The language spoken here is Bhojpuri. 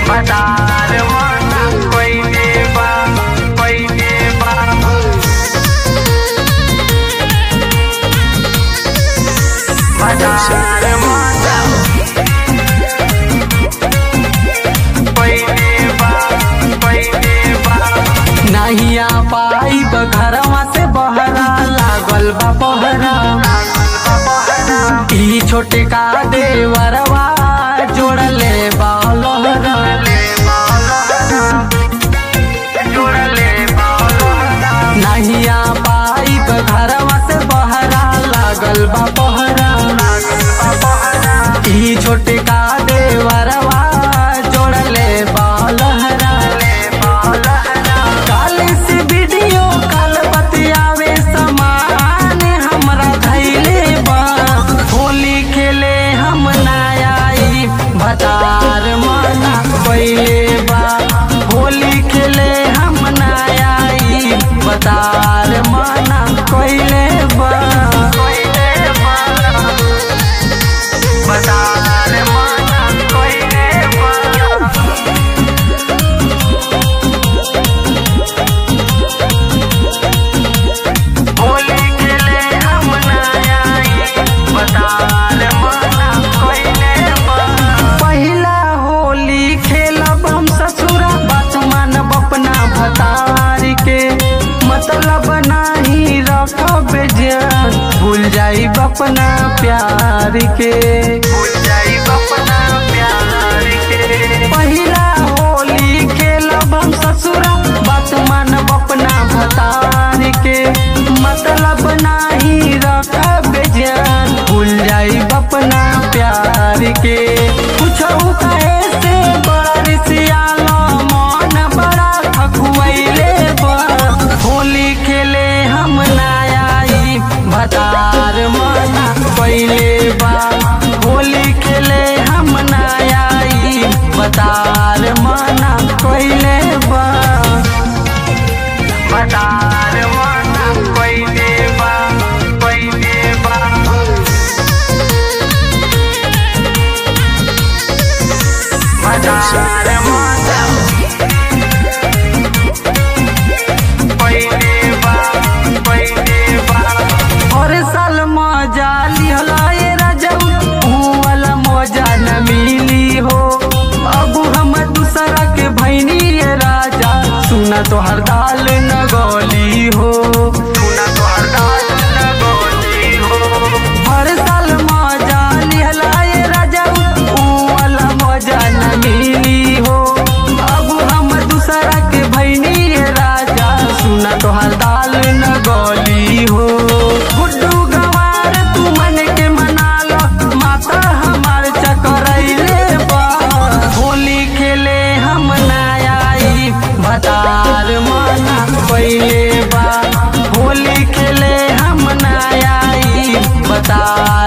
मदार माना पहिले बा पहिले बा मदार माना पहिले बा पहिले बा नहिया पाई घरवा से बहरा लागल बा पहरा ई छोटे का देवरवा जोड़ले बा लोहरा नहिया पाई घरवा से बहरा लागल बा पहरा ई छोटे का देवरवा जोड़ले बा लोहरा काल से वीडियो कॉल बतियावे समान हमरा धैले बा होली खेले हम ना आई भतार मना पहिले बा होली खेले हम ना आई भतार मना पहिले बा मदार माना पहिले बा होली खेले हम ना आई मदार माना पहिले बा पहिला होली खेलब हम ससुरा बात मानब अपना भतार के मतलब नाही रखब जान भूल जाइब अपना प्यार के भूल जाई अपना प्यार के पहिला होली खेलब हम ससुरा बात मानब अपना भतार के मतलब नाही रखब जान भूल जाइब अपना प्यार के कुछौ कहे से बरसियालो मन बड़ा खखुआइले बा होली खेले हम ना आई भतार मना पहिले बा होली खेले हम ना आई भतार मना पहिले बा मदार माना पहिले बा पहिले बा मदार माना पहिले बा पहिले बा हर साल मजा लिहला ये राजऊ ऊ वाला मजा न मिली हो अब हम दूसरा के भैनी ये राजा सुना तो हर दाल न गली हो सुना तो हर दाल न गोली हो हर साल मजा लिहला ये राजऊ ऊ वाला मजा न मिली हो अब हम दूसरा के भैनी ये राजा सुना तो हर दाल न गली हो गुड्डू गवार तू मन के मना लो माता हमार चकरैले बा होली खेले हम ना आई भतार मना पहिले बा होली खेले हम ना आई भतार